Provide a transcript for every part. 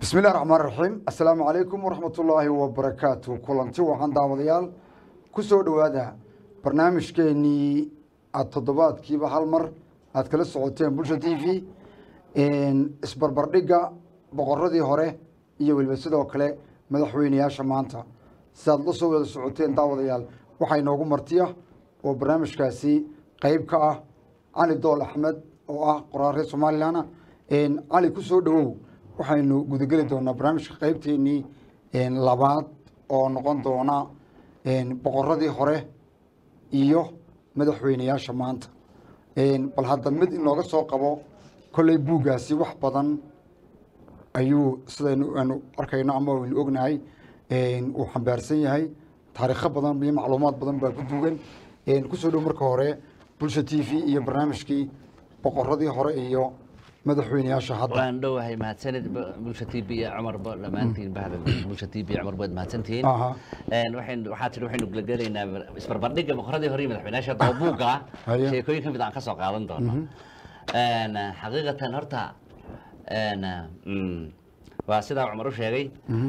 bismi illahi raxmaan raxiim assalaamu calaykum waraxmatullaahi wabarakaatu kulanti waxaan daawadayaal ku soo dhowaada barnaamijkeenii aada toddobaadkiiba hal mar aad kala socoteen bulsha t v isbarbardhigga boqoradii hore iyo weliba sidoo kale madaxweyneyaasha maanta sidaad la soo wada socoteen daawadayaal waxaa inoogu martiya oo barnaamijkaasi qeyb ka ah cali dool axmed oo ah qoraar reer somalilan cali ku soo dhowow waxaynu gudageli doonaa barnaamijka qeybteenii labaad oo noqon doona boqoradii hore iyo madaxweyneyaasha maanta bal hadda mid inooga soo qabo kolley buuggaasi wax badan ayuu sidaynu aanu arkayno ama aynu ognahay uu xambaarsan yahay taariikho badan iyo macluumaad badan baa ku duugan kusoo dhow marka hore bulsha t v iyo barnaamijkii boqoradii hore iyo madaxweyneyaasha hadda waan dhowahay mahadsanid bulsha t b iyo cumarba dhammaantiin bahda bulsha t b iyo cumar baad mahadsantihiin Aha. waxaynu waxaa tidhi waxaynu gulagelaynaa isbarbardhigga boqoradii hore iyo madaxweynayaasha hadda oo buugga ah Haye. sheekooyin ka mid aan ka soo qaadan doono xaqiiqatan horta mm, waa sidaa cumar u sheegay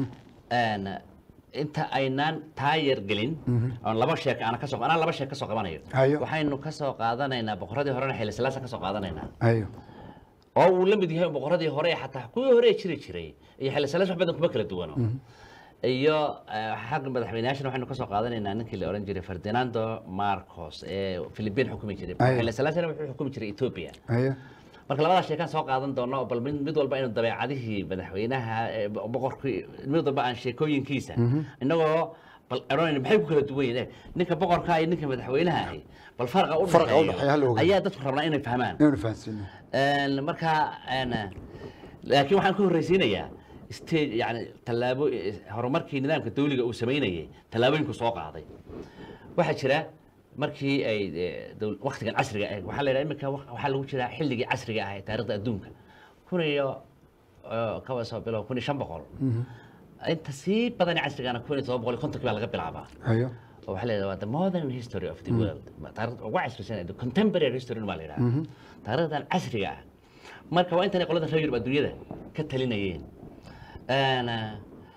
inta aynaan taayar gelin oon laba sheek aan kasoo anaa laba sheek ka soo qabanayo Hayo. waxaynu ka soo qaadanaynaa boqoradii horena xilli silaasa ka soo qaadanaynaa ayo oo uu la mid yahay boqoradii hore ee xataa kuwii hore ee jiri jiray iyo xilli salaas wax badan kuma kala duwano iyo eh, xagga madaxweyneyaashana waxaynu kasoo qaadanaynaa ninkii la oran jiray ferdinando marcos ee philippine xukumi jiray Aye. xilli salaasana wuxuu xukumi jiray ethiopia ayo marka labadaas sheekaan soo qaadan doono bal mid mid walba aynu dabeecadihii madaxweynaha ee bo- boqorkii mid walba aan sheekooyinkiisa innagoo bal eronayna maxay ku kala duwan yihiin ninka boqorka iyo ninka madaxweynaha ahi bal farqa u Farqa u dhexeeya ha la dhexeeyo ogaado. ayaa dadku rabnaa inay fahmaan inaynu fahansiino Een, marka een, laakiin waxaan ka horreysiinayaa stage yani tallaabo horumarkii nidaamka dawliga uu samaynayay tallaabooyinku soo qaaday waxaa jira markii ay eh, dowl- waqtigan casriga ah waxaa la yidhaha iminka wa- waxaa lagu jiraa xilligii casriga ah ee taariikhda adduunka kun iyo eh, kaba soo bilow kun iyo shan boqol inta sii badan ee casrigana kun iyo todoba boqol iyo kontonkii baa laga bilaabaa ayo oo waxaa la yidhahdaa waa the modern history of the world taariikhda ugu casrisan the contemporary history baa la yidhahdaa taariikhdan casriga ah marka waa intanay qolada reer yurub adduunyada ka talinayeen Een, ah,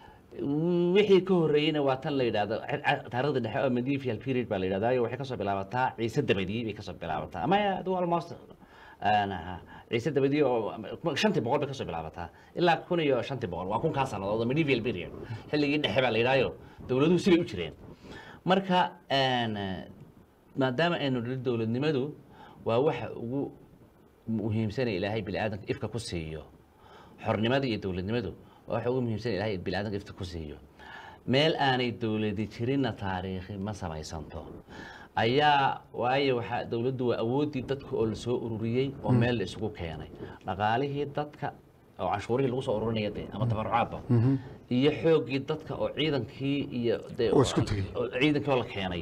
wixii ka horreeyeyna waa tan la yidhahdo ca- ca- taariikhda dhexe oo medieval period baa la yidhahdaa iyo waxay kasoo bilaabataa ciise dabadii bay kasoo bilaabataa ama adu almost een, ah, ciise dabadii oo shantii boqol bay kasoo bilaabataa ilaa kun iyo shantii boqol waa kunkaa sannadood oo medieval period xilligii dhexe baa la yidhahyo dowladuhu sibay u jireen marka een, maadaama aynu nidhi dowladnimadu waa waxa ugu muhiimsana ilaahay biniaadanka ifka ku siiyo xornimada iyo dowladnimadu waa waxa ugu muhiimsan ilaahay biniaadanka ifka ku siiyo meel aanay dowladi jirinna taariikhi ma samaysanto ayaa waayo waxaa dowladdu waa awooddii dadka oo lasoo ururiyey oo meel la isugu keenay dhaqaalihii dadka oo canshuurihii lagu soo ururinaya dee ama tabarucaadba iyo xooggii dadka oo ciidankii iyo dee Oo isku tegey. oo ciidankii oo la keenay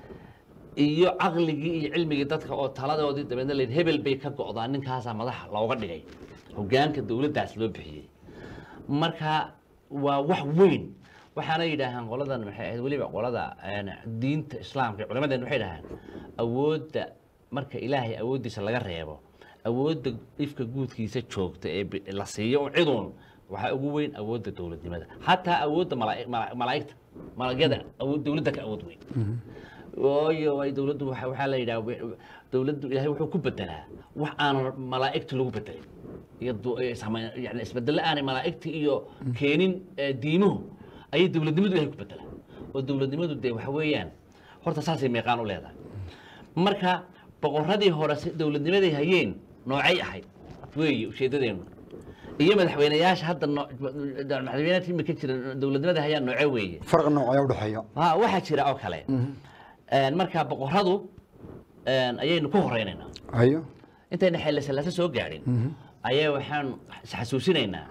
iyo caqligii iyo cilmigii dadka oo taladoodii dabeedna la yidhi hebel bay ka go'daa ninkaasaa madax looga dhigay hogaanka dowladdaas loo bixiyey marka waa wax weyn waxaana yidhaahaan qoladan maxay ahayd weliba qolada een, diinta islaamka iyo culimadeen waxay dhahaan awoodda marka ilaahay awooddiisa laga reebo awoodda ifka guudkiisa joogta ee bi- la siiyo oo ciduun waxaa ugu weyn awoodda dowladnimada xataa awoodda malaa- mala- malaa'igta malagyada awood dowladda ka awood weyn waayo ay dowladdu waxa waxaa la yidhaha wi- dowladdu ilaahay wuxuu ku bedelaa wax aanan malaa'igta lagu bedelin iyo du- iyo samayn- yani isbedelo aanay malaa'igta iyo keenin eh, diimuhu ayay dowladnimadu ilahay ku bedelaa oo dowladnimadu dee waxa weeyaan horta saasay meeqaan u leedahay marka boqoradii hore si dowladnimaday hayeen noocay ahayd weeye ujeedadeenu iyo madaxweyneyaasha hadda noo- madaxweynaha imika jira dowladnimada hayaan nooce weeye farqi noocaya udhexeeya ha waxaa jira oo kale Een, marka boqoradu een, ayaynu ku horeynaynaa ayo intayna xeelle salaasa soo gaadhin ayaa waxaan isxasuusinaynaa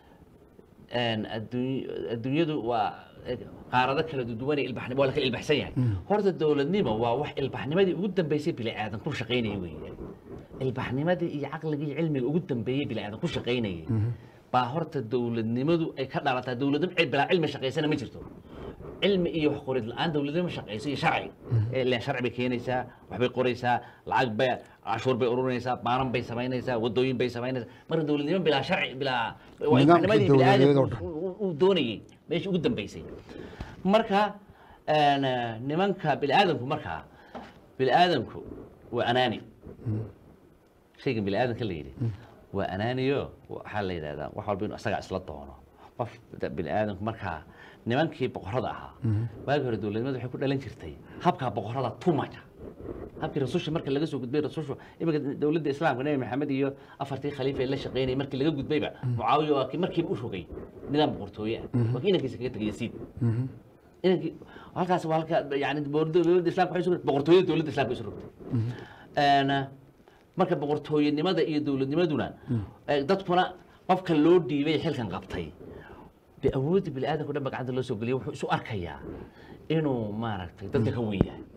een, adduuny- adduunyadu waa eh, qaarado kala duwan ilbaxnimo waa la kala ilbaxsan yahay horta dowladnimo waa wax ilbaxnimadii ugu dambeysay bini aadan ku shaqaynayay weeye ilbaxnimadii iyo caqligii iyo cilmiga ugu dambeeyey bini aadan ku shaqaynayay baa horta dowladnimadu ay ka dhalataa dowladnimo cid bilaa cilmi shaqaysana ma jirto cilmi iyo wax qorid la-aan dowladnimo shaqaysa iyo sharci ilaan sharci bay keenaysaa waxbay qoraysaa lacag bay cashuur bay ururinaysaa baanan bay samaynaysaa wadooyin bay samaynaysaa marka dowladnimo bilaa sharci bilaa waa Nidaamkii ilbaxnimadii dowladeed oo bini'aadamku uu- uu doonayey meeshii ugu dambeysay marka een, nimanka bini'aadamku markaa bini'aadamku waa anaani shaygan bini'aadamka la yidhi waa anaaniyo waxaa la yidhahdaa wax walba inuu asagaa isla doono qof da- bini'aadamku markaa nimankii boqorada ahaa waagi hore dowladnimada waxay ku dhalan jirtay habkaa boqorada tumaja habkii rasusha marka laga soo gudbay rasushu iminka dowladda islaamka nebi maxamed iyo afartii khaliifa ee la shaqeynayay markii laga gudbayba mucaawiya waa kii markiiba u rogay nidaam boqortooye ah waa kii inankiisa kaga tegay yasiid inankii halkaas waa halka yani dowladda islaamka waxay isu rogtay boqortooyada dowladda islaamka isu rogtay Een, marka boqortooyanimada iyo dowladnimaduna eh, dadkuna qofka loo dhiibay xilkan qabtay de awoodda bini'aadamka dhan ba gacanta loo soo geliya wuxuu isu arkayaa inuu maaragtay dadka ka weyn yahay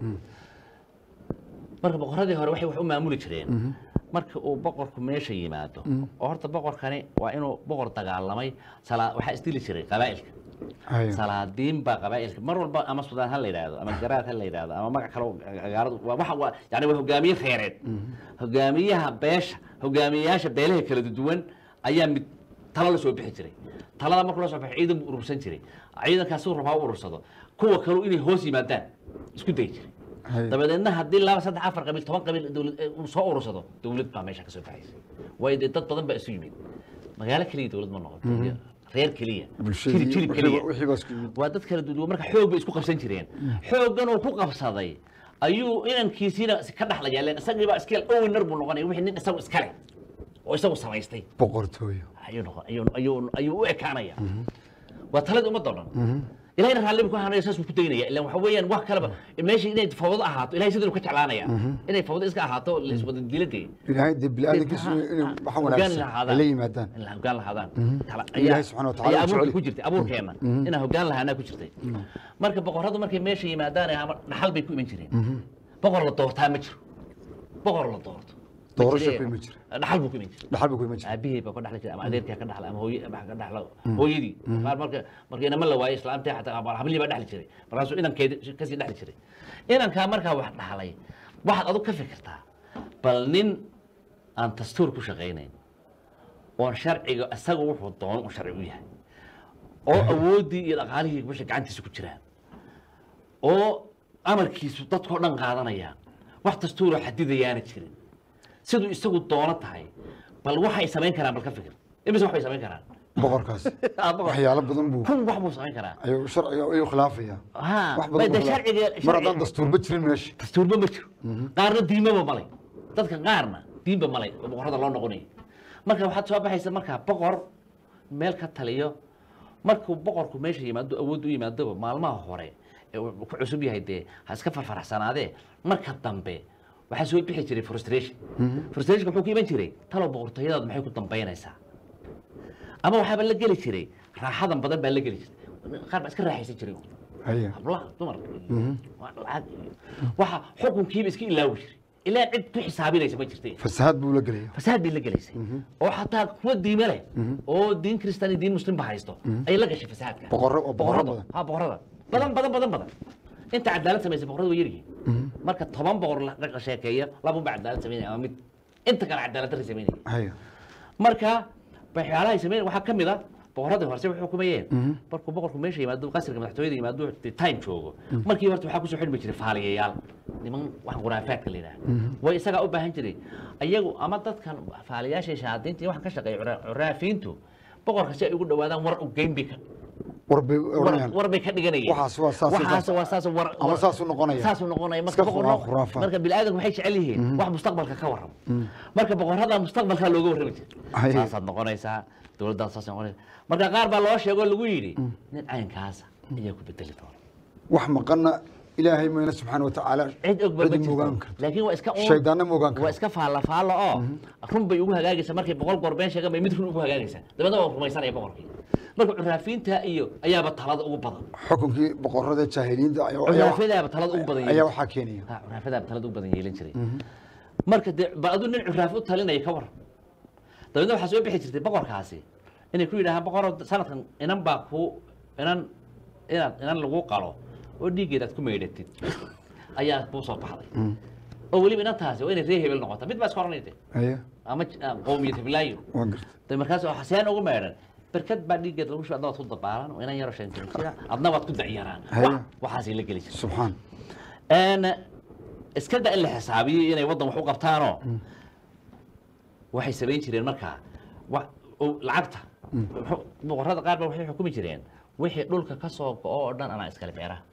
marka boqoradii hore waxay wax u maamuli jireen marka uu boqorku meesha yimaado oo horta boqorkani waa inuu boqor dagaalamay salaa waxaa isdili jiray qabaa'ilka Haya. salaadiin baa qabaa'ilka mar walba ama sudaan ha la yidhaahdo ama garaad ha la yidhaahdo ama magac kale oo gaaradu waa waxa waa yani waa hogaamiye reereed hogaamiyaha beesha hogaamiyeyaasha beelaha kala duwan ayaa mid talo la soo bixi jiray talada markuu la soo baxo ciidan buu urursan jiray ciidankaas uu rabaa u urursado kuwa kale inay hoos yimaadaan isku dayi jiray Haya. dabadeedna haddii laba saddex afar qabiil toban qabiil dowlad eh, uu soo urursado dowlad baa meesha ka soo baxaysa waayo dee dad badan baa isu yimid magaalo keliya dowlad ma noqoto iyo reer keliya Bulshadii, jilib jilib wixii keliya ba- wixii baa isku yimid. waa dad kala duwan marka xoog bay isku qabsan jireen xooggan uu ku qabsaday ayuu inankiisiina ka dhaxlaya len isagii baa iskale owner buu noqonaya wixii nin isagu iskale oo isagu samaystay boqortooyo ayuu noqon ayuu ayuu ayuu u ekaanaya waa talada ummadda oo dhan ilahayna raalli buu ku ahaanaya saas buu ku daynaya ilaan waxa weeyaan wax kaleba meesha inay fawdo ahaato ilahay siduu ka jeclaanaya inay fawdo iska ahaato la iswada diladee ilaahay dee bini'aadamkiisu inay waxa wanaagsan ay la yimaadaan in la hoggaan lahaadaan Tala- Ilaahay ayaa- subxaana wa tacaala ayaa uu abuurka jecel ku jirtay abuurkeena inaan hoggaan lahaanaa ku jirtay marka boqorradu markay meesha yimaadaan ama dhaxal bay ku iman jireen boqor la doortaa ma jiro boqor la doorto Ma Doorasho jire- ku iman jira. dhaxal buu ku iman jiray dhaxal buu ku iman jiray aabihii baa ka dhaxli jiray ama adeerkii ha ka dhaxla ama hooye ama ha ka dhaxlo hooyadii qaar marka marka inama la waayo islaamtii xataa ama hablihii baa dhaxli jiray markaasuu inankeedi kasii dhaxli jiray inankaa markaa wax dhaxlay waxaad adug ka fikirtaa bal nin aan dastuur ku shaqaynayn oon sharciga isaga wuxuu doono uu sharci u yahay oo awooddii iyo dhaqaalihii meesha gacantiisa ku jiraan oo amarkiisu dadkoo dhan qaadanayaan wax dastuuroo xadidayaana jirin siduu isagu doono tahay bal waxay samayn karaan bal ka fikir imise wax bay samayn karaan boqorkaas Ah, boqor. waxyaalo badan buu kun wax buu samayn karaa ayuu sharciga ayuu khilaafaya ha wax bay badan de buu khilaaf- sharciga mar sharci- haddaan dastuurba jirin meesha dastuurba ma jiro qaarna diimaba malay dadka qaarna diinba malay oo boqorada loo noqonayo marka waxaad soo baxaysa markaa boqor meel ka taliyo markuu boqorku meesha yimaado awood u yimaadoba maalmaha hore ee uu ku cusub yahay dee ha iska farfaraxsanaadee marka dambe waxaa soo bixi jiray frustration frustrationka muxuu ku iman jiray talow boqortooyadaadu maxay ku dambaynaysaa ama waxaaba la geli jiray raaxadan badan baa la geli jiray qaar baa iska raaxaysan jiray haya hablaha dumarka iyo waa lacag iyo waxa xukunkiiba iska ilaawi jiray ilaa cid ku xisaabinaysa ma jirtay fasahaad buu la gelaya fasaad bay la gelaysay oo xataa kuwa diime leh oo diin kristaan iyo diin muslim ba haysto ayay la gashay fasaadka Boqorro oo boqorro Boqorrada. badan. ha boqorada badan badan badan badan inta cadaalad samaysay boqorada way yaryihiin marka toban boqor la la sheekeeya labun ba cadaalad samaynaya ama mid inta kale cadaalad darri samaynaya haya marka waxyaalahay sameyn waxaa ka mid a boqorradii horse waxay xukumayeen markuu boqorku meesha yimaado qasriga madaxtooyada yimaado dee time joogo markii horta waxaa kusoo xidhmi jiray faaliyayaal niman wax khuraafaadka la yidhaha way isagaa u baahan jiray ayagu ama dadkan faaliyaasha shahaadiinta iyo waxaan ka shaqeeya cura- curaafiintu boqorka si ay ugu dhawaadaan war u geyn bay ka war bay war- odhanayaan war bay ka dhiganayeen Waxaas waa saas iyo waxaas saas. waa saas war Ama war- saasuu noqonaya. saasuu noqonaya Iska marka khura- boqorro- khuraafaad. marka bini'aadamku waxay jecel yihiin wax mustaqbalka ka warramo marka boqorrada mustaqbalkaa looga warrami jira Ay. saasaad noqonaysaa dowladdaas saas noqonaysa marka qaar baa loo sheegoo lagu yidhi nin caynkaasa ayaa ku bedeli doona wax maqana ilaahay mayna subxaana wa tacaala cid og ba ma cidi moogaan jirto karto laakiin waa iska uun- shaydaanna moogaan waa karto iska faalla faalla oo run bay ugu hagaagaysa markay boqol goor been sheegan bay mid run ugu hagaagaysa dabeedna waa rumaysanaya boqorkii marka curaafiinta iyo ayaaba talada ugu badan xukunkii boqorada jaahiliinta ayaa- ayaa curaafadaaba talada ugu badan ayaa yeelin waxaa keenaya ha curaafadaaba talada ugu badan yeelin jiray marka dee ba aduu nin curaaf u talinaya ka waran dabeedna waxaa soo bixi jirtay boqorkaasi inay ku yidhahaan boqor sanadkan inan baa ku inan inaad inan lagu qalo oo dhiiggeeda aad ku maydhatid ayaa kuu soo baxday oo weliba inantaasi waa inay ree hebel noqota mid baa iska oranayde haye ama j- ah, qowmiyad heblaayo waa garta de markaas waxa seen ugu meedhan berkad baa dhiiggeed lagu shuba adna waad ku dabaalan oo inan yaro shan jira jira adna waad ku dacyaraan Haye. waxaasay la geli jirta subxaan een iska da in la xisaabiyo inay waddan wax u qabtaanoo waxay samayn jireen markaa wa- oo lacagta wuxuu- boqorrada qaar ba waxay xukumi jireen wixii dhulka ka soo go-o oo dhan anaa iskale beeraha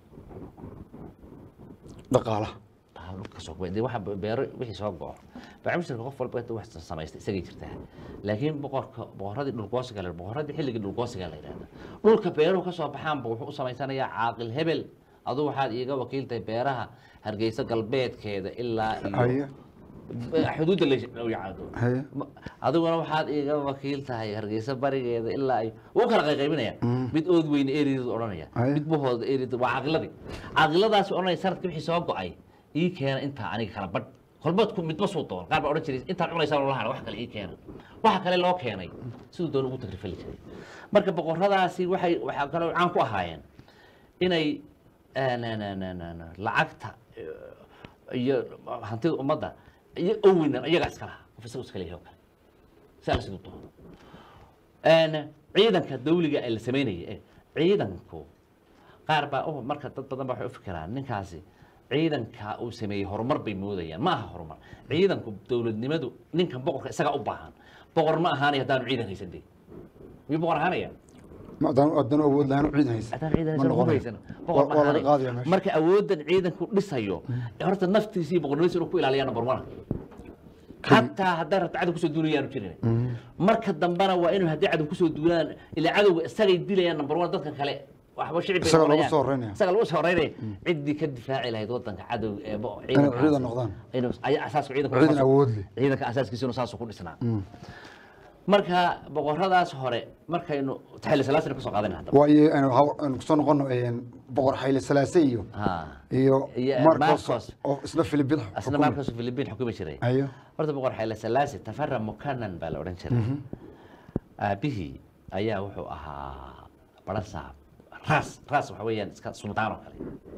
dhaqaalaha Ah, dhulka ka soo go dee waxa beero wixii soo go-o bacmushirka qof walba inta wax samaystay isagay jirtaa laakiin boqorka boqorradii dhulgoosiga la boqorradii xilligii dhulgoosiga la yidhahda dhulka beeruhu ka soo baxaanba wuxuu u samaysanayaa caaqil hebel adu waxaad iiga wakiiltahay beeraha hargeysa galbeedkeeda ilaa haye iyo xuduudda la yacado haye adiguna waxaad iiga wakiil tahay hargeysa barigeeda ilaa ay wuu kala qayqaybinaya mid ood weyne ereedu odhanaya Aye. mid buhooda ereedu waa caaqiladii caaqiladaasi odhanaya sanadka wixii soo go-ay ii keena intaa aniga kala badh kolbadku midba suu doon qaar baa odhan jiray intaad cunaysaa loola hara wax kale ii keena waxa kale loo keenay siduu doon ugu tagrifali jiray marka boqorradaasi waxay waxaa kaloo caan ku ahaayeen inay eh, na- na- na- na- na- lacagta eh, iyo hantida ummadda iyo oweynan iyagaa iska lahaa qof isagu iska leeyahay oo kale si alla siduu doono Een, ciidanka dawliga ee la samaynaya eh, ciidanku qaar baa oh, marka dad badan baa waxay u fikiraan ninkaasi ciidanka uu sameeyey horumar bay moodayaan ma aha horumar ciidanku dowladnimadu ninkan boqorka isagaa u baahan boqor ma ahaanaya haddaanu ciidan haysan dee miyuu boqor ahaanaya haddaan haddaan awood lahayn u ciidan haysa haddaan ciidan ma haysan noqonayo. haysan boqor ma waa laga ahaanaya qaadaya meesha marka awoodan ciidanku dhisayo horta naftiisa iyo boqornimadiisa inuu ku ilaaliyaa number one xataa hadday rabto cadow kusoo duulayaanu jirin marka dambena waa inuu haddii cadow kusoo duulaan ilaa cadowga isagay dilayaan number one dadkan kale waxba shicib bay Isaga lagu noqonayaan. soo horeynaya. isaga lagu soo horeynaya ciddii ka difaaci lahayd wadanka cadow ee bo- Inay ciidankaasi. ciidan noqdaan. inuu ayaa asaaska ciidanka ciidan saas- awood leh ciidanka asaaskiisa inuu saasuu ku dhisnaa marka boqorradaas hore markaynu taxili salaasina kusoo qaadana haddaba waayo aynu haw- aynu kusoo noqono een, boqor xayle salaase iyo Ha. iyo Iyo marcos Marcos. oo isla filibid asna markaas filibiin xukumi jiray ayo horta boqor xayle salaasi tafara mukanan baa la odhan jiray aabihii ayaa wuxuu ahaa barasaab raas raas waxa weeyaan iska suldaan oo kale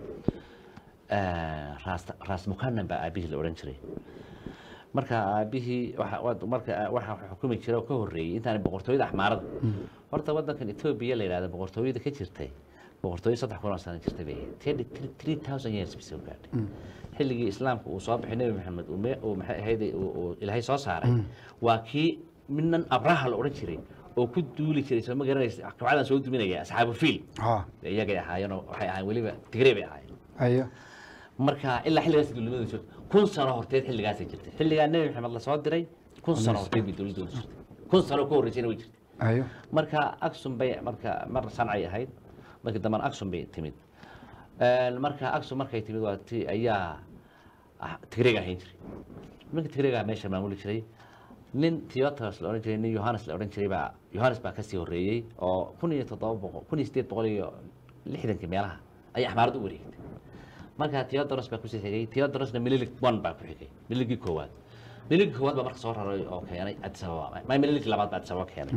Eh, raas raas mukanan baa aabihii la odhan jiray marka aabihii waxa wad- marka waxa xukumi jira oo ka horreeyey intaan boqortooyada axmaarada horta wadankan etoobiya la yidhahda boqortooyada ka jirtay boqortooyo saddex kun oo sano jirtay bay ahayd three thousand years bay soo gaadhay xilligii islaamka uu soo baxay nebi maxamed uu me- uu maxay ahayd uu- uu ilaahay soo saaray waa kii midnan abraha la odhan jiray oo ku duuli jiray soo ma garanaysa kooxadan soo duminaya asxaabu fiil ha iyagay ahaayeenoo waxay ahaayeen weliba tigrey bay ahaayeen ayo marka ilaa xilligaas dowladnimadu jirtay kun sano horteed xilligaasay jirtay xilligaa nebi maxamed lasoo diray kun sano horteed bay dowladoodu jirtay kun sano ka horreysayna way jirtay ayo marka aksum bay marka mar sancay ahayd markii dambana aksum bay timid Een, marka aksum markay timid waa ti ayaa ah, tigreeg ahayn jiray ninka tigreegaa meesha maamuli jiray nin theoteros la odhan jiray nin yohanes la odhan jiray baa yohanes baa kasii horreeyey oo kun iyo toddoba boqol kun iyo sideed boqol iyo lixdankii meelaha ayay axmaarad u wareegtay marka theodoros baa kusii xigay theodorosna mililig one baa ku xigay miligii koowaad miligii koowaad baa marka soo raray oo keenay addis ababa ma miligii labaad baa addis ababa keenay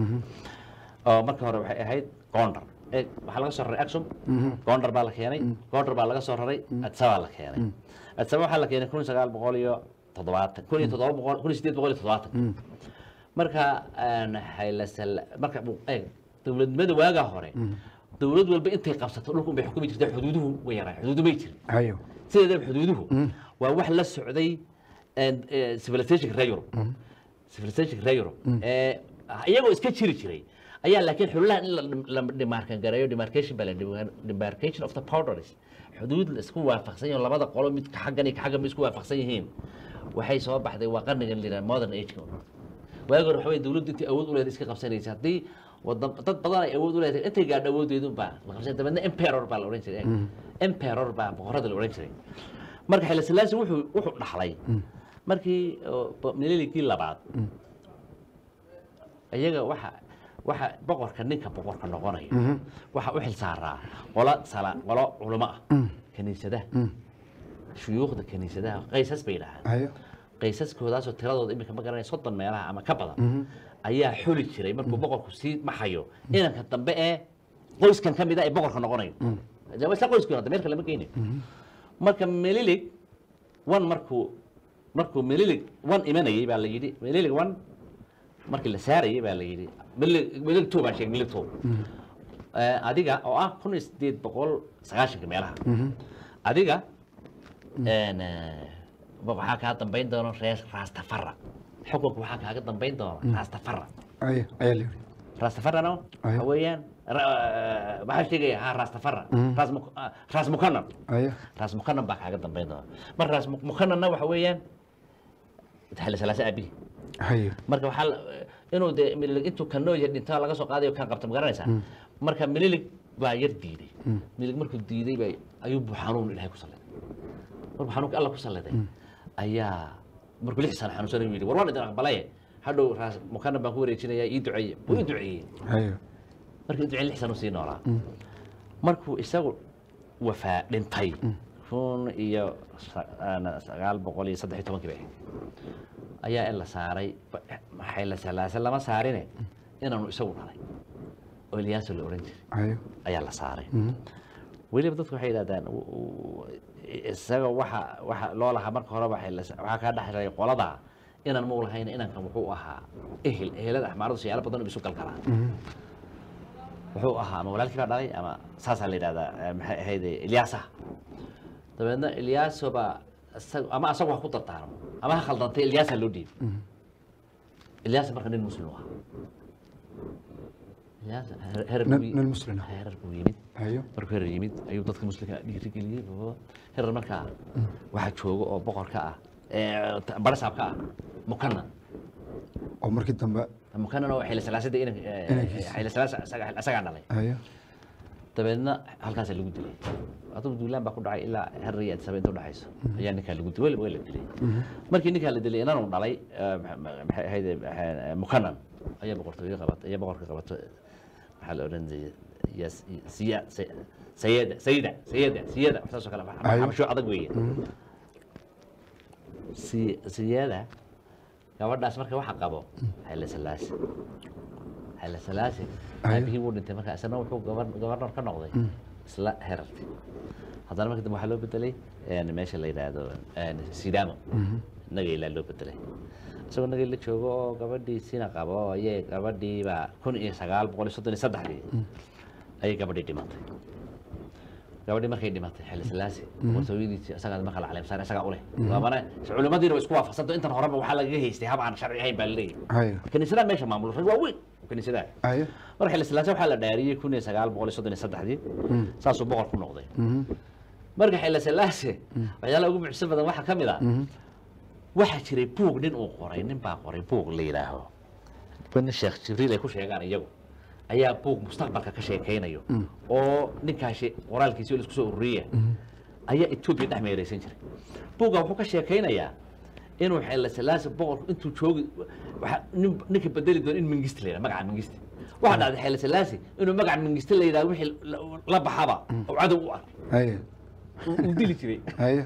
oo marka hore waxay ahayd gondar Eh, waxaa laga soo raray aksum gondar baa la keenay gondar baa laga soo raray addis ababa la keenay addis ababa waxaa la keenay kun iyo sagaal boqol iyo toddobaatan kun iyo toddoba boqol kun iyo sideed boqol iyo toddobaatan marka een, haylasal marka eeg dowladnimada waagaa hore dowlad walba intay qabsato dhulka unbay xukumi jirtay xuduuduhu way yaraan xuduudu may jirin ayo sideedaba xuduuduhu waa wax la socday and, eh, civilizationka reer Europe civilizationka reer Europe ee iyagoo iska jiri jiray ayaa laakiin xululaha in la- la demarkan gareeyo demarcation baa la demarcation of the boundaries xuduud la isku waafaqsan yaho labada qolo mid ka xaggan iyo ka xaggan ba isku waafaqsan yihiin waxay soo baxday waa qarnigan la yidhaha modern age waagi hore waxa weye dowladdu intii awood u leedahay iska qabsanaysa haddii wadan dad badan ay awood u leedahay intay gaadho awoodeedun baa la qabsan dabeedna emperor baa la odhan jiray emperor baa boqorada la odhan jiray marka xile silaasi wuxuu wuxuu dhaxlay markii oo mililigii labaad iyaga waxa waxa boqorka ninka boqorka noqonaya waxa u xil saaraa qolo sala qolo culamo ah kaniisadaha shuyuukhda kaniisadaha qaysas bay dhahaan ayo qaysaskoodaasoo tiradooda iminka ma garanaya soddon meelaha ama ka badan ayaa xuli jiray markuu boqorku sii maxayo inanka dambe ee qoyskan ka mid a ee boqorka noqonayo de waa isla qoyskii hadda meel kale ma geynayo marka melilig one markuu markuu melilig one imanayay baa la yidhi melilig one markii la saarayay baa la yidhi melilig melilig two baan sheegay melilig two Eh, adiga oo ah kun iyo sideed boqol sagaashanka meelaha adiga een, eh, ba- waxaa kaa dambayn doona reer rastafara xukunka waxaa kaaga dambayn doona rastafara ay ayaa la yidhi rastafarana Ayo. waxa weeyaan ra- eh, waxaa sheegaya ha rastafara ras Muk- ah, ras mukanan aya ras mukanan baa kaaga dambayn doona mar ras Muk- mukananna waxa weeyaan xilli salaasa aabihi haya marka waxaa la- inuu de mililig intuu kan noo yar dhintaa laga soo qaadayo kan qabta ma garanaysaa marka mililig baa yar diiday mililig markuu diiday bay ayuu buu xanuun ilaahay ku salliday markuu xanuunka alla ku salliday ayaa markuu lix sano xanuunsanay yidhi war waan idin aqbalaye hadhow raas mukanan baan ku wareejinayaa ii duceeye buu ii duceeyey haya markii duceen lix sano sii noolaa markuu isagu wafaa dhintay kun iyo sa- aan- sagaal boqol iyo saddex iyo tobankii bay ahayd ayaa in la saaray ba- maxay la salaasa lama saarine inaanu isagu dhalay oo ilyaaso la ohan jiray haya ayaa la saaray weliba dadku waxay yidhahdaan u- u- isaga waxa waxa loo lahaa marka horeba waxay la- waxaa kaa dhexlay qoladaa inaan muu lahayn inankan wuxuu ahaa ehel ehelada axmaaradu siyaalo badan oo isu galgalaa wuxuu ahaa ama walaalkii baa dhalay ama saasaa la yidhahdaa eh, maxay ahayd ilyaasa dabeedna ilyaaso baa isag- ama asagu ha ku dardaarmo ama ha khaldantay ilyaasa loo dhiibay ilyaasa marka nin muslim u ahaa ilyaasa herer- herer nin buu- nin muslim ah herer buu yimid hayo markuu herer yimid ayuu dadka muslimka dhiirigeliyey oo herer markaa waxaa jooga oo boqorka ah ee, t- barasaabka ah mukanan oo markii dambe mukanan oo xilli salaasada inan Inankiisa. xilli salaasa isaga- isagaa dhalay hayo dabeedna halkaasaa lagu dilay adugu duulaan baa ku dhacay ilaa herer iyo adisaba inta udhexayso ayaa ninkaa lagu dilay waa la dilay markii ninkaa la dilay inanu dhalay eh, ma- ma- maxay ahayd eh, mukanan ayaa boqortooyo qabatay ayaa boqorka qabato maxaa la odhan jiray yas siya say- sayada sayida sayada siyada wax saas oo kale Ayo. xabasho adag weeye si siyada gabadhaas marka waxa qabo xayla salaasi xayla salaasi Ayo. aabihii wuu dhintay marka isna wuxuu gabar- gabarnor ka noqday isla herarti haddana marka dambe waxaa loo bedelay een, meesha la yidhaahdo een, sidaamo nagaylaa loo bedelay isagoo nagay la joogo oo gabadhiisina qabo ayay gabadhiiba kun iyo sagaal boqol iyo soddon iyo saddexdii ayay gabadhii dhimatay gabadhii markay dhimatay xilli salaasi boqortooyadiisii isagaa marka la caleemsaar isagaa u leh waabana culimmadiina way isku waafaqsanto intan horeba waxaa lagaga haystay hab aan sharci ahayn baa la leeyahay hayo kaniisadaha meesha maamulo rag waaweyn oo kaniisadaha hayo marka xilli salaasi waxaa la dhaariyey kun iyo sagaal boqol iyo soddon iyo saddexdii saasuu boqor ku noqday marka xilli salaasi waxyaalaha ugu mucjiso badan waxaa ka mid ah waxaa jiray buug nin uu qoray nin baa qoray buug la yidhaaho nin sheekh jibriil ay ku sheegaan iyagu ayaa buug mustaqbalka ka sheekaynayo oo ninkaasi qoraalkiisi oo la isku soo ururiya ayaa etoobiya dhex meereysan jiray buugga wuxuu ka sheekaynayaa inuu xeela salaasi boqorku intuu joogi waxa nin ninka bedeli doono in mingiste la yidhaha magaca mingiste waxaa dhacday xeela salaasi inuu magaca mingiste la yidhaha wixii la- la baxaba oo cadow u ah hayo uu uu dili jiray hayo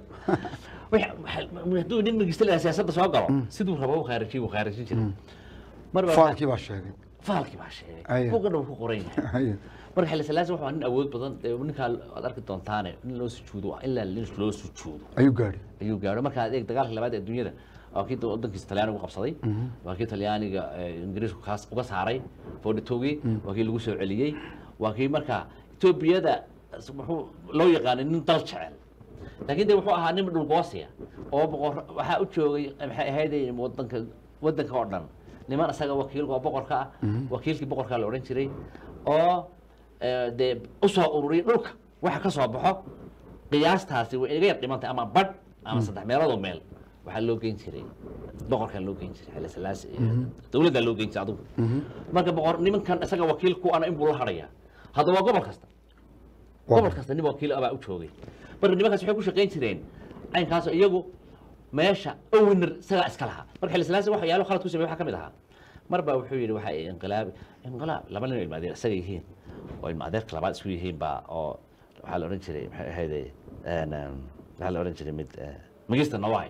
Wix- waxa- hadduu nin mingiste la yidhaha siyaasadda soo galo siduu rabo u khaarijiyey uu khaarijin jiray mar baa faalkii baa sheegay faalkii baa sheegay Aye. buugana wuu ku qoran yahay hayo marka xilli salaasi wuxuu ahaa nin awood badan dee ninkaa aad arki doontaane nin loo sujuudo ilaa nin loo sujuudo ayuu gaadhi ayuu gaadho marka adeeg dagaalka labaad ee adduunyada waa kii wadankiisa talyaaniga u qabsaday waa kii talyaaniga eh, ingiriisku kaas uga saaray foodhitowgii waa kii lagu soo celiyey waa kii marka etoobiyada s- wuxuu loo yaqaanay nin dal jecel laakiin de wuxuu ahaa nin dhulboosiya oo boqor waxaa u joogay maxay ahayd wadanka wadanka oo dhan niman isaga wakiilka oo boqorka ah wakiilkii boqorkaa la odhan jiray oo eh, dee usoo ururiyay dhulka waxa ka soo baxo qiyaastaasi way iga yar dhimantay ama badh ama saddex meeloodoo meel waxaa loo geyn jiray boqorkaa loo geyn jiray xilli salaasi dowladdaa loo geyn jiray adugu marka boqor nimankan isaga wakiil ku ana inbuu la hadhayaa haddaba waa gobol kasta Waa gobol kasta nin wakiil ah baa u joogay marka nimankaas waxay ku shaqayn jireen caynkaas iyagu meesha owner isagaa iska lahaa marka xilli salaasi wax yaalo khalad ku sameey waxaa ka mid ahaa mar baa wuxuu yidhi waxa ay inqilaabi inqilaab laba nin oo ilma adeer isaga yihiin oo ilma adeerka labaad isku yihiin baa oo waxaa la odhan jiray maxay ahayde een, een, waxaa la odhan jiray mid eh, magista nawaay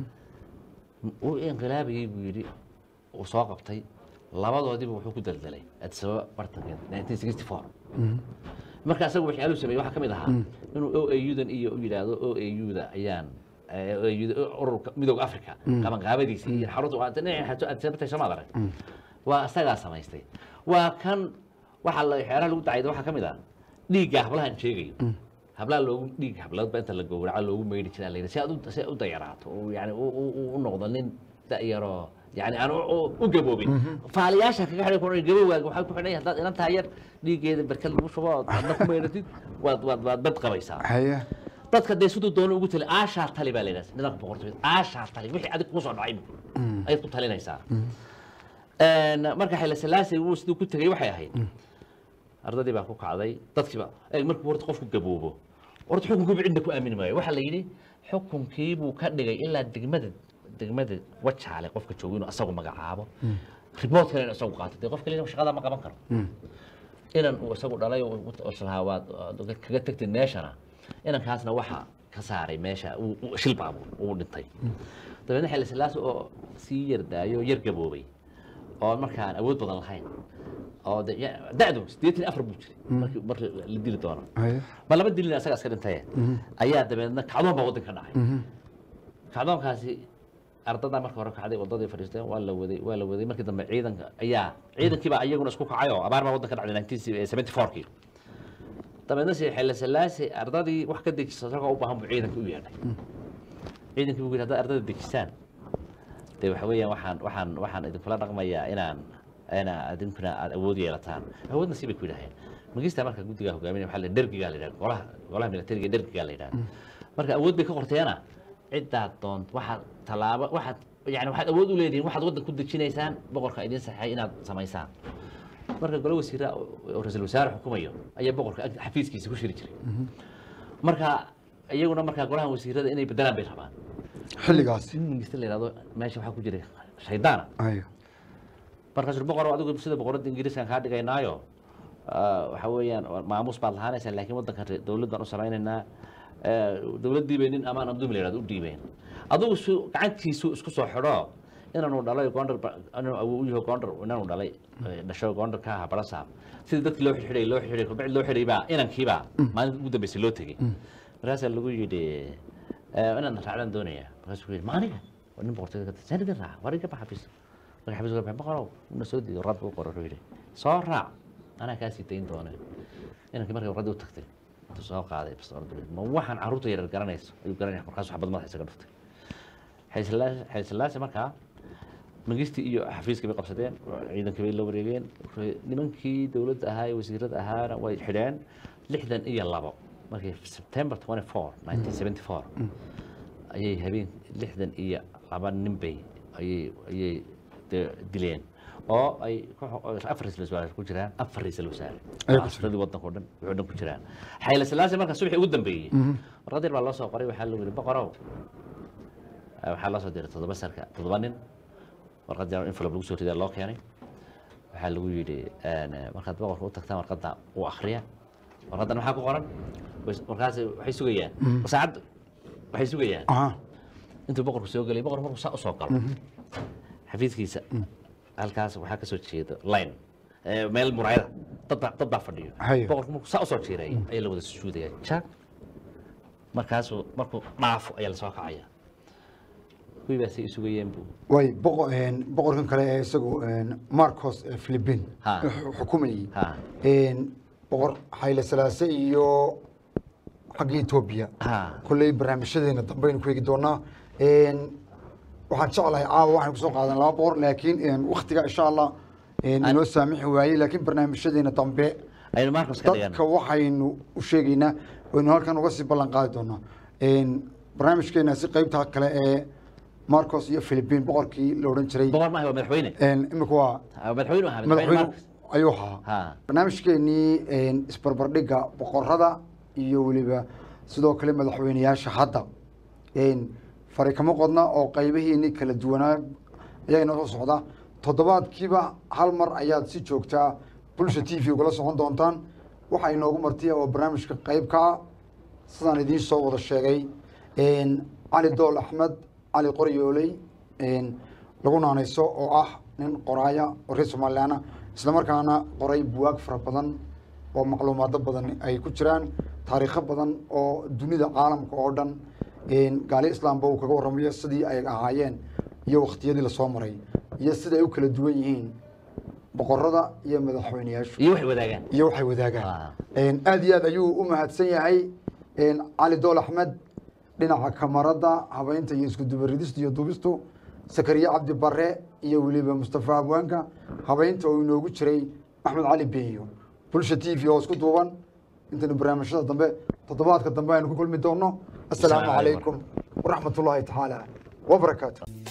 uu inqilaabayey buu yidhi uu soo qabtay labadoodiiba wuxuu ku daldalay addis ababa bartankeed 1964 marka asaga waxyaaluhu sameeyey waxaa ka mid ahaa inuu o a u-dan iyo u yidhaahdo o a u-da ayaan eh, OAU da, ururka midooda africa qabanqaabadiisa iyo xarunta adsabtay soo maad arag waa isagaa samaystay waa kan waxaa la xeeraha lagu dacayda waxaa ka mid ah dhiigga hablahan sheegayo hablaha loogu dhiig habladba inta la gowraca loogu meydhi jiraa la yidhi si aad u si aad u dayaraato oo yani u u- u- u noqdo nin da'yaroo yani aan u- u- u gaboobin faaliyaasha kaga xidhay ku gabowgaaga waxaa ku xidhan yahay haddaad inan tahay yar dhiiggeeda barkad lagu shubo ood adna ku meydhatid waad waad waad bad qabaysaa haye dadka dee siduu doono ugu tali aashaa tali baa la yidhahda nidaamka boqortooyada aashaa tali wixii adig kusoo dhacay ayaad ku talinaysaa Een, marka xile salaasi wuu siduu ku tegey waxay ahayd ardadii baa ku kacday dadkiiba eeg markuu horta qofku gaboobo horta xukunkiiba cidna ku aamini maayo waxaa la yidhi xukunkii buu ka dhigay ilaa degmada degmada wajaale qofka jooga inuu asagu magacaabo rimoodkana inuu isagu qaato dee qof kalena shaqada ma qaban karo inan uu isagu dhalay oo uu- oo islahaa waad waad kaga tagtid meeshana inankaasna waxa ka saaray meesha uu- uu shil baabuur uu dhintay dabeedna xilli silaasi oo sii yardaayo yar gaboobay oo markaan awood badan lahayn oo de- ya- da'du siddeetan iyo afar buu jiray markii markii la dili doono haye ma laba dilin asaga iska dhintaye ayaa dabeedna kacdoon baa waddanka dhacay kacdoonkaasi ardadaa marka hore kacday wadadii fadhiisteen waa la waday waa la waday markii dambe ciidanka ayaa ciidankii baa iyaguna isku kacay oo abaar baa waddanka dhacday nineteen seventy fourkii dabeedna si xilli salaasi ardadii wax ka dejisa isagoo u baahan buu ciidanka u yeedhay ciidankii buu yidhi haddaad ardada dejisaan dee waxa weeyaan waxaan waxaan waxaan idinkula dhaqmayaa inaan ina idinkuna aad awood yeelataan awoodna si bay ku yidhaaheen magista marka guddigaa hogaaminaya waxaa la dergigaa la yidhaha golaha golaha militariga dergigaa la yidhaha marka awood bay ka qorteena ciddaad doont waxaad tallaabo waxaad yani waxaad awood u leedihiin waxaad waddan ku dejinaysaan boqorka idin saxay inaad samaysaan marka golo wasiira oo ra-iisul wasaare xukumayo ayaa boqorka ag- xafiiskiisa ku shiri jiray marka iyaguna markaa golaha wasiirada inay bedelaan bay rabaan xilligaasi in mingista la yidhahdo meesha waxaa ku jira shaydaana haye markaasuu boqor adigu sida boqoradda ingiriiskan kaa dhigaynaayo ah, waxa weeyaan maamuus baad lahaanaysaa laakiin waddankan re- dowlad baan u samaynaynaa Eh, dowladdii bay nin amaan abdumi la yidhahdo u dhiibeen adigu su gacantiisu isku soo xidho inanu dhalay gondar ba- inuu awow u yaho gondar inanu dhalay eh, dhasho gondar ka aha barasaab sidii dadkii loo xidhay loo xidhay kubacdi loo xidhay baa inankiibaa maalinta ugu dambeysay loo tegey markaasaa lagu yidhi eh, inaan raacdaan doonaya markaasuu ku yidhi maaniga waa nin boqortooyada ka tirsan "Saan idin raaca war iga bax xafiis marka xafiiska baxay boqorow una soo diido rabka u qoro wuxuu yidhi soo raac anaa kaa sii dayn doone inankii markay warradii u tagtay intuu soo qaaday bastoolad ma waxaan carruurta yaryar garanayso ayuu garanaya markaasuu xabad madaxa isaga dhuftay xaysilaasi markaa mangistii iyo xafiiskii bay qabsadeen ciidankii bay la wareegeen nimankii dowladda ahaa ee wasiirada ahaana way xidheen lixdan iyo labo markii september 24 1974 ayay habeen lixdan iyo laba nin bay ayay ayay dee dileen oo ay ku xo- oo afar ra'iisul wasaare ku jiraan afar ra'iisul wasaare Ay ku asradii waddanka oo dhan wuxuu dhan ku jiraan xayla silaasi marka subaxii ugu dambeeyey warqadir baa loo soo qoray waxaa lagu yidhi boqorow Eh, waxaa loo soo diray toddoba sarka toddoba nin warqad yar envelope lagu soo ridaa loo keenay waxaa lagu yidhi een, markaad boqorka u tagtaan warqadda u akhriya warqaddan maxaa ku qoran Bas- markaas waxay sugayaan saacad waxay sugayaan aha intuu boqorku soo gelay boqor markuu saa u soo galo xafiiskiisa halkaas waxaa ka soo jeeda line eh, meel muraayada dad baa dad baa fadhiyo Hayo. boqorku markuu saa u soo jiiray ayaa la wada sujuudaya jaak markaasuu markuu dhaafo ayaa la soo kacaya kuwii baa say isugayeen buu way boqo- een, boqorkan kale ee isagu een, marcos ee philippine Ha. xu- xukumayay ha een, boqor xayle salaase iyo xagga etoobiya ha kolley barnaamijyadeena dambaynu ku eegi doonaa Een, waxaan jeclahay caawa waxaan kusoo qaadan laba boqor laakiin een, waktiga insha allah een, An- inoo saamixi waayey laakiin barnaamijyadeena dambe aynu marcos ka dhigan dadka waxaynu u sheegaynaa waynu halkan uga sii ballan qaadi doonaa Een, barnaamijkeena si qeybta kale ee marcos iyo philippine boqorkii la odhan jiray boqor maaha waa madaxweyne Een, imika waa Ah, madaxweyne ahaa madaxweyne madaxweyne marcos ayuu ahaa ha barnaamijkeenii een, isbarbardhigga boqorada iyo weliba sidoo kale madaxweyneyaasha hadda een, fari kama qodna oo qaybihiini kala duwanaa ayaa inoo soo socda toddobaadkiiba hal mar ayaad si joogtaa bulsha t v ugala socon doontaan waxaa inoogu martiya oo barnaamijka qayb ka ah sidaan idiin soo wada sheegay een, cali dool axmed cali qoryooley een, lagu naanayso oo ah nin qoraaya oo reer somalilaana isla markaana qoray buwaag fara badan oo macluumaado badan ay ku jiraan taariikho badan oo dunida caalamka oo dhan gaali islaamba uu kaga warramayo sidii ay ahaayeen iyo wakhtiyadii lasoo maray iyo sida ay u kala duwan yihiin boqorada iyo madaxweyneyaashu iyo waxay wadaagaan iyo waxay wadaagaan Ah. aad iyo aad ayuu u mahadsan yahay cali dool axmed dhinaca kamarada habeynta iyo isku dubaridista iyo duubistu sakariye cabdi bare iyo weliba mustafa abwaanka habeynta oo inoogu jiray axmed cali beeyo bulsha t v oo isku duuban intaynu barnaamijyada dambe toddobaadka dambe aynu ku kulmi doono assalaamu Assalaamu calaykum. calaykum waraxmat ullaahi tacaala wabarakaatu